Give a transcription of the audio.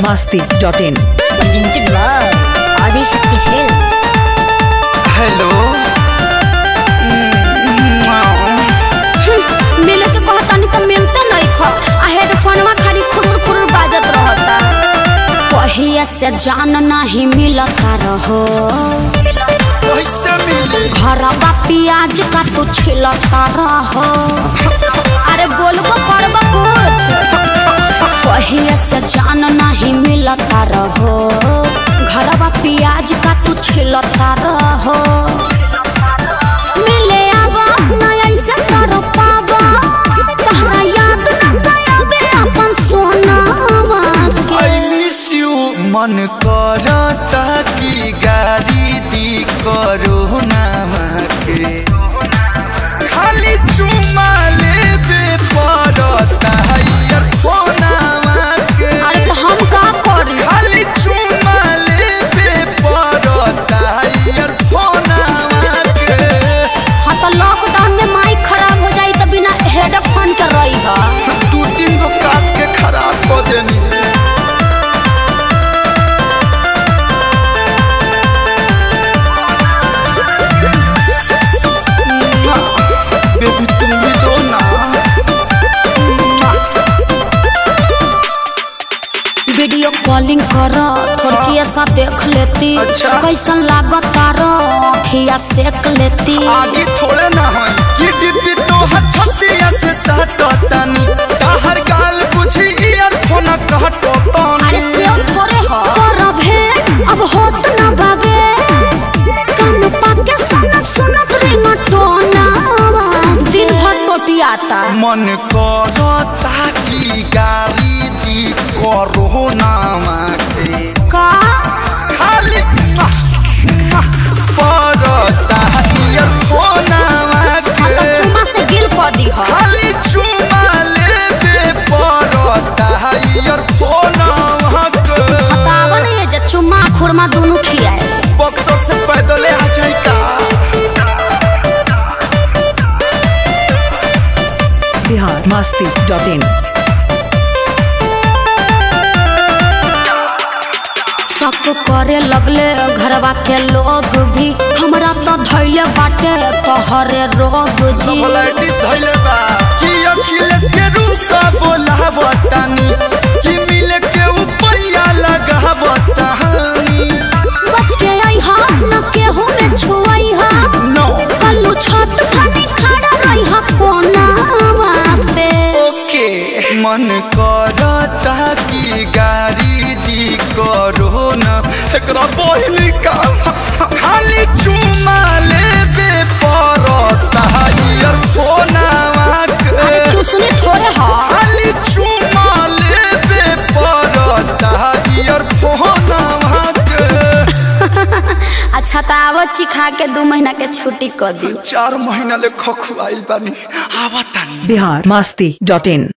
masti.in. presented by Adishakti Films. Hello मिले के कहतानी तो मिलते नहीं ख आ हेडफोनवा खाली खुरुर खुरुर बाजत रहता कहिया से जान नहीं मिलता रहो कैसे मिली घरवा प्याज का तू छिलता रहो अरे बोलबो करबो कुछ कहिया से जान नहीं मिलता रहो घरवा प्याज का तू छिलता रहो मिले आवा ना ऐसे कर पावा तहरा याद न गयाबे अपन सोनावा के आई मिस यू मन करता कि गाड़ी दी करो नाम के खाली चुमा लेबे पड़ता है इयरफोनावा के अरे तो हम का करी खाली चुमा लेबे पड़ता है इयरफोनावा के हाँ तो लॉकडाउन में माइक खराब हो जाई तो बिना हेडफोन के रही हा दू तीन गो काट के खराब कर देनी बेबी तुम भी दो ना वीडियो कॉलिंग कर थोड़ी सा देख लेती अच्छा। कैसन लागत तारो अखिया सेक लेती आगे थोड़े ना हो कि डिब्बी तो हर छतिया से सटतानी ताहर गाल बुझी ईयरफोन कहटतानी अरे से थोड़े हो करब है अब होत ना बाबे कान पाके सुनत सुनत रिंगटोना दिन भर टोटियाता मन करता कि गाड़ी दी करो नामा के का खाली पड़ता इयरफोनावा हाँ तो के चुमा से गिल क दी हो खाली चुमा लेबे पड़ता इयरफोनावा के बतावन ये जे चुम्मा खुरमा दोनों खियाए बक्सर से पैदल आ जाई का Bihar masti.in. शक करे लगले घरवा के लोग भी हमरा तो धैले बाटे कहरे रोग जी सबलाइटिस धइले बा कि अखिलेश के रूका बोलावतानी कि मिले के उपैया लगावतानी बच के आई हा न केहू में छुआई हा नो कल्लू छत खानी खड़ा रही हा कोनावा पे ओके मन करता कि गाड़ी दी करो न एकरा बहिनी का खाली चुमा लेबे पड़ता इयरफोनावा अरे के चूसनी थोड़े हा खाली चुमा लेबे पड़ता इयरफोनावा के अच्छा तो आवो चिखा के दू महीना के छुट्टी कर दी चार महीना ले खखुआइल बानी आवतानी Bihar masti.in.